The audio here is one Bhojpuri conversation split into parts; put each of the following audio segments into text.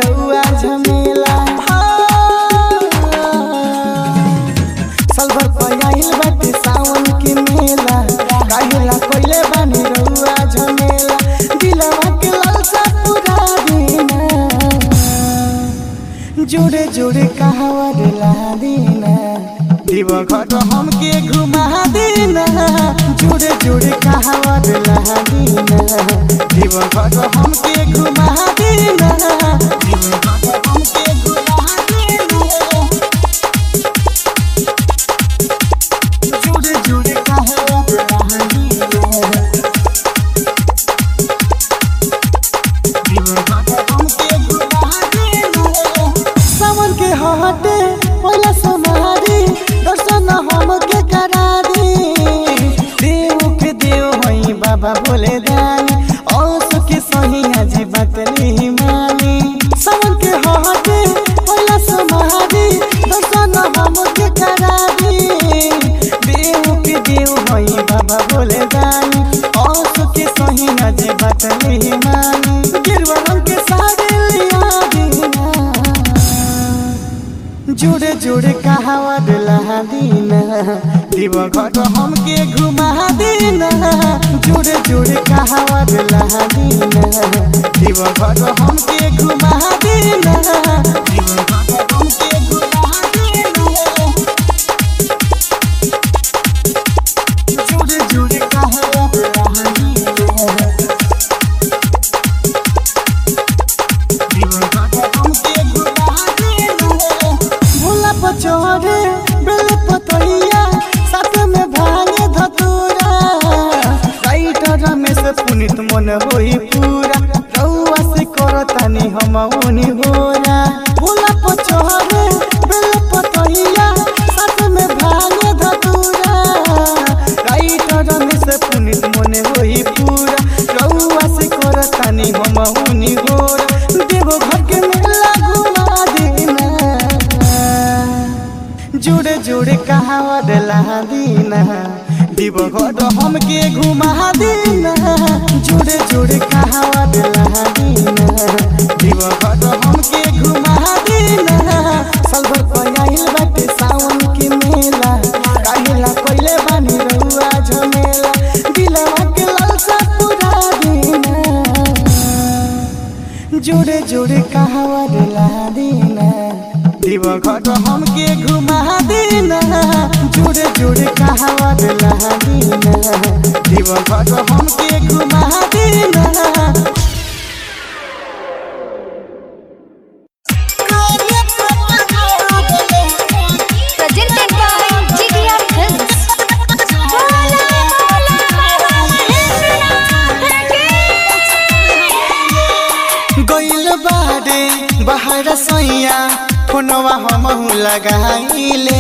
रउआ झमेला साल भर पयाइल बाटे सावन के मेला काहेला कोइले बानी रउआ झमेला दिलवा के लालसा पूरा दीना जोड़े जोड़े कहावा दिला दीना दिव घट हमके घुमा देना जोड़े जोड़े कहावा दिला दीना दिव घट हमके घुमा देना दिव घट हमके घुमा देना जुड़े जुड़े कहावा दिला दीना सावन के हटे पहिला समारी दर्शन हमके करा दे देव के देव हई बाबा बोले दानी औस के सही आज बात नहीं मानी सावन के हटे पहिला समारी दर्शन हमके करा दे देव के देव हई बाबा बोले दानी औस के सही आज बात नहीं मानी गिरवा रंग के साड़ी लिया दीना जुड़े जुड़े कहावा दिला दीना दिव घट हमके घुमा देना जुड़े जुड़े कहावा दिला दीना दिव घट हमके घुमा देना दिव घट हमके घुमा देना जुड़े जुड़े कहावा दिला दीना भोला पचोरे बेल पतैया साथ में भांगे धतूरा राइटर रमेश पुनित मन होई पूरा रउआ से करतानी हम उनी होरा भोला पचोरे बेल पतैया साथ में भांगे धतूरा राइटर रमेश पुनित मन होई पूरा रउआ से करतानी हम उनी होरा देव घर के मेला घुमा देना जुड़े जुड़े कहावा दिला दीना दिव घर हमके घुमा देना जुड़े जुड़े कहावा दिला दीना दिव घर हमके घुमा देना साल भर पयाइल बाटे सावन के मेला काहेला कोइले बानी रउआ झमेला दिलवा के लालसा पूरा देना जोड़े जोड़े कहावा दिला देना दिव घट हमके घुमा देना जोड़े जोड़े कहावा दिला देना दिव घट हमके घुमा देना presented by GDR Films. गइल बारे बाहर सैया फोनवा हमहु लगाइले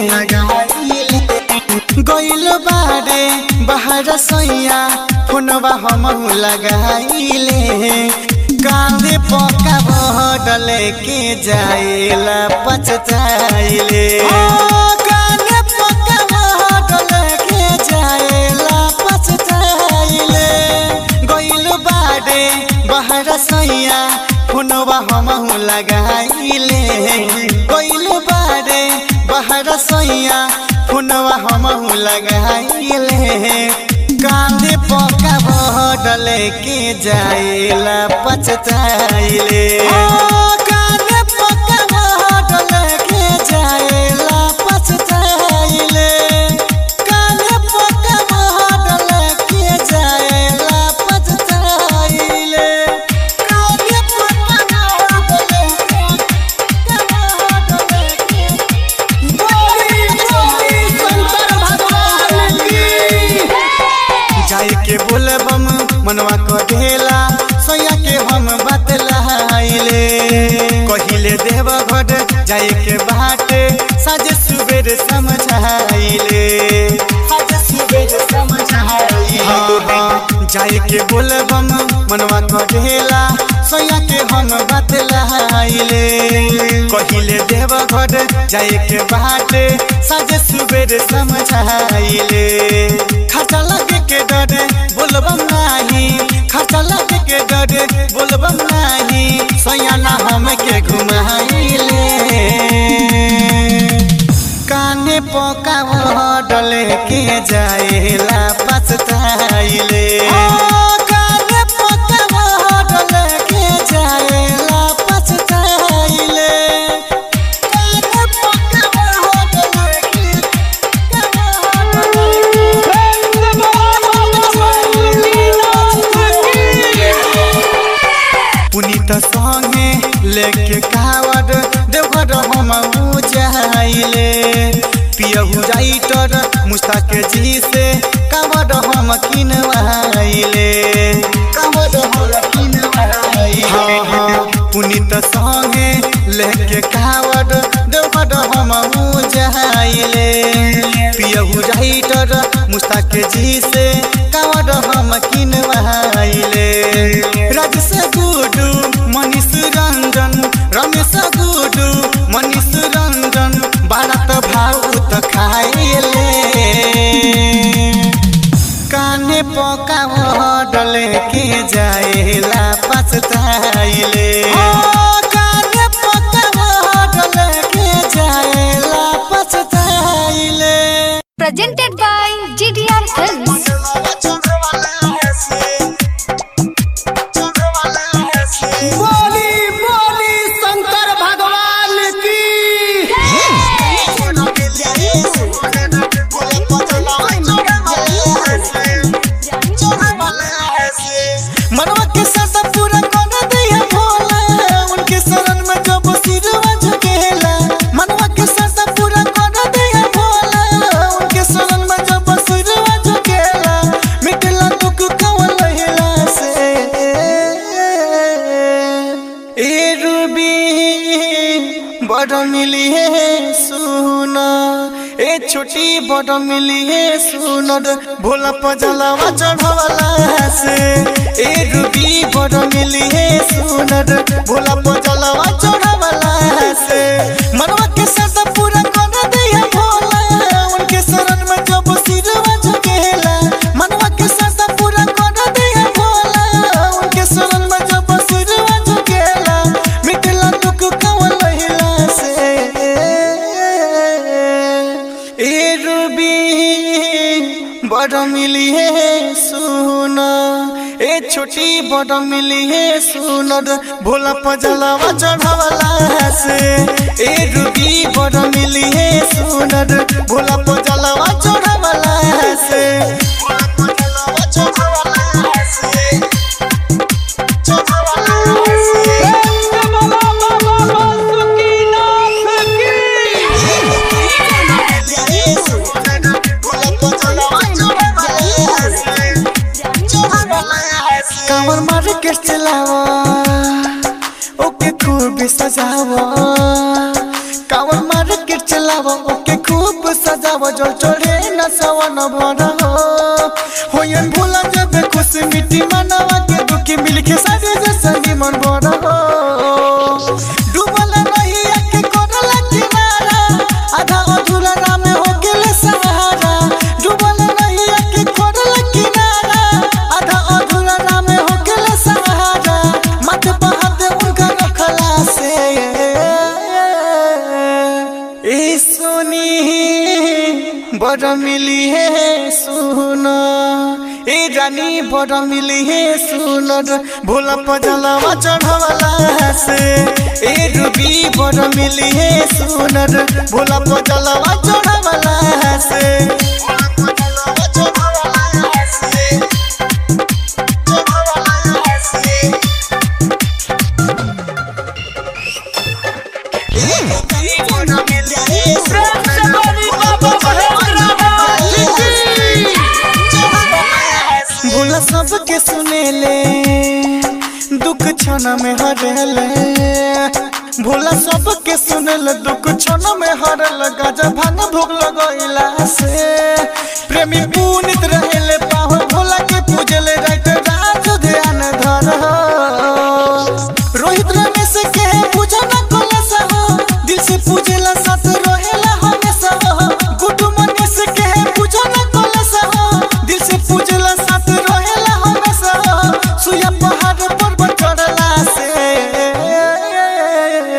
गइल बारे बाहर सैया फोनवा हमहु लगाइले कांदे पका बहडल के जाइला पछताइले कांदे पका बहडल के जाइला पछताइले गइल बारे बाहर सैया फोनवा हमहु लगाइले गइल बारे बाहर सैया फोनवा हमहु लगाइले कांदे पका बहडल के जाइला पछताइले कांदे पका बहडल के जाइला पछताइले कांदे पका बहडल के जाइला पछताइले कांदे पका बहडल के बोली बोली शंकर भगवान की जाय के बोलबम मनवा कढेला सोया के हम बतलाइले कहिले देव घट जाय के बाटे साजे सुबेर समझाइले साजे सुबेर समझाइले जाय के बोलबम मनवा कढेला सोया के हम बतलाइले कहिले देव घर जाए के बाटे साजे सुबेर समझाइले खर्चा लगे के डरे बोलबम नाही खर्चा लगे के डरे बोलबम नाही सोया ना हम के घुमाइले काने पका डले के जाएला पछताइले काने पका डले के जाएला पछताइले काने पका डले के पुनीत संगे लेके कावड देवघर हम जाइले पियहू जाइटर मुस्ताक जी से कावड हम किनवाइले कावड हम किनवाइले हाँ हाँ पुनीत संगे लेके कावड देवघर हम जाइले पियहू जाइटर मुस्ताक जी से कावड हम किनवाइले राजेश गुडू मनीष रंजन रमेश गुडू मनीष रंजन बारत भाउत खाइले काने पका डले के जाएला पछताइले काने पका डले के जाएला पछताइले Presented by GDR Films. बोली बोली शंकर भगवान की मनवा के साथ पूरा कर दिया भोला उनके शरण में जब सिरवा झुकेला मनवा के साथ पूरा कर दिया भोला उनके शरण में जब सिरवा झुकेला मिटला दुख कवन लहिला से ए रूबी बड़ मिली है सुना ए छोटी बड़ मिली है सुनर भोला पजलवा चढ़वला से ए रूबी बड़ मिली है सुनर भोला पजलवा चढ़वला से मनवा के साथ पूरा कर दिया भोला उनके शरण में जब सिरवा झुकेला मनवा के साथ पूरा कर दिया भोला उनके शरण में जब सिरवा झुकेला मिटला दुख कवन लहिला से ए रूबी बड़ मिली है सुना ए छोटी बड़ मिली है सुनर भोला पजलवा चढ़वला से ए रूबी बड़ मिली है सुनर भोला पजलवा चढ़वला से भोला पजलवा चढ़वला से चढ़वला से कांवर मार के चलावा ओके खूब सजावा कांवर मार के चलावा ओके खूब सजावा जो चढ़े न सवन भरा हो होयन भोला जब खुश मिट्टी मनवा के दुखी मिल के सारे जैसा मन भरा हो डूबल नहीं आके कोरला किनारा आधा अधूरा राम हो गेले सहारा डूबल नहीं आके कोरला किनारा आधा अधूरा राम हो गेले सहारा मत बहाद उनका रखला से ए सुनी बड़ मिली है सुना ए रानी बड़ मिली है सुनर भोला पजलवा चढ़वला से ए रूबी बड़ मिली है सुनर भोला पजलवा चढ़वला से भोला पजलवा चढ़वला से चढ़वला से भोला सबके सुनेले दुख क्षण में हरेले भोला सबके सुनेले दुख क्षण में हरल गजा भांग भोग लगैला से प्रेमी पुनित रहेले पाहो भोला के पूजले रात रात ध्यान धर रोहित रमेश के पूजना कलश हो दिल से पूजेला साथ रहेला हमेशा हो गुड्डू मनीष के पूजना कलश हो दिल से पूजेला साथ रहेला हमेशा हो सुया पहाड़ पर चढ़ला से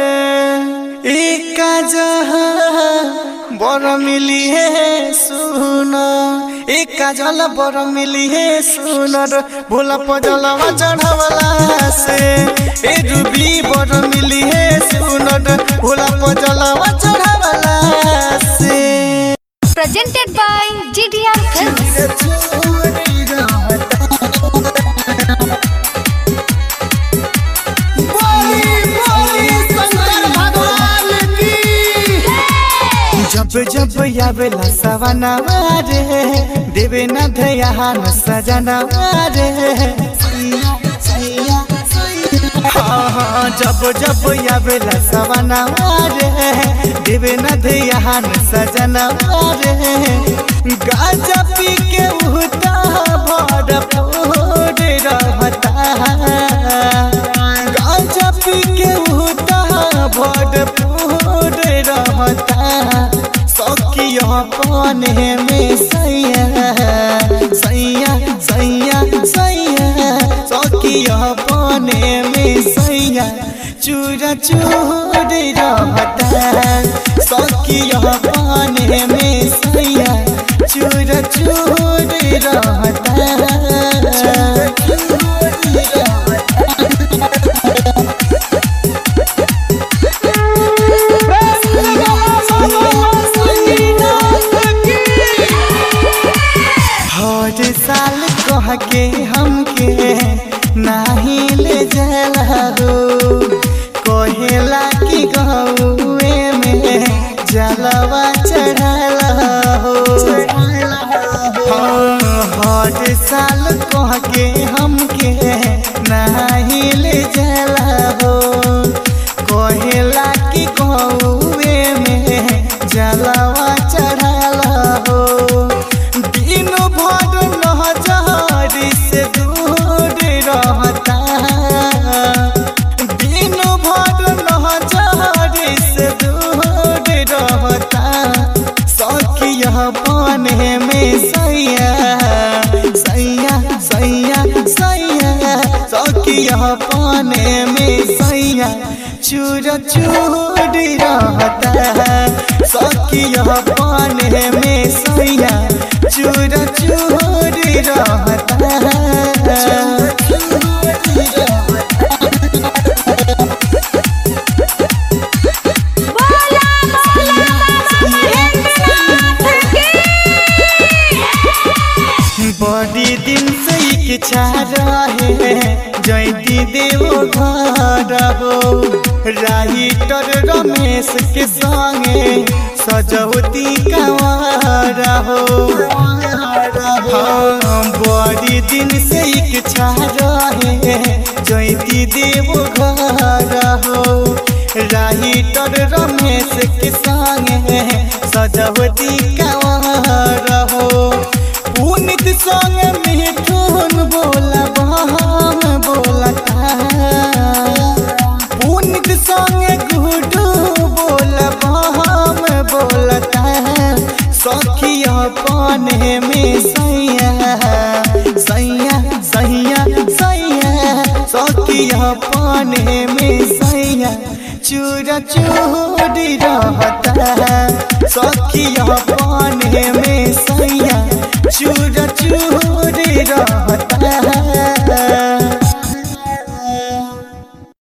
बर मिली है सुन एक काजल बर मिली है सुन भोला पजलवा चढ़वला से ए रूबी बर मिली है सुन भोला पजलवा चढ़वला से Presented by GDR Films. जब जब आवेला सवनवा रे देवे न धयान सजनवा रे हाँ, हाँ, जब जब आवेला सवनवा रे देवे न धयान सजनवा रे गाजा पी के उहता भरपूर रहता गाजा पी के उहता भरपूर रहता सखिया पाने में सैया सैया सैया सैया सखिया पाने में सैया चूरा चूर रहता सखिया पाने में सैया चूरा चूर हर साल कह के हमके नाही ले जाला हो कहेला कि गौए में जलवा चढ़ाला हो हाँ, हर साल कह के हमके नाही ले जाला हो कहेला कि गौए में जलवा चढ़ाला हो दिन भर नहजारी से दूर रहता दिन भर नहजारी से दूर रहता सखिया पाने में सैया सैया सैया सैया सखिया पाने में सैया चूर चूर रहता सखिया पाने में सैया चूर चूर बड़ी दिन से इच्छा रहे जयती देवो घर हो राइटर रमेश के संगे सजौती कंवर हो हाँ, बड़ी दिन से इच्छा रहे जयती देवो घर हो राइटर रमेश के संगे सजौती कंवर हो पुनित संग मिठुन बोला बहम बोलता पुनित संग गुडू बोला बहम बोलता सखिया पाने में सैया सैया सैया सैया सखिया पाने में सैया चूरा चूरी रहता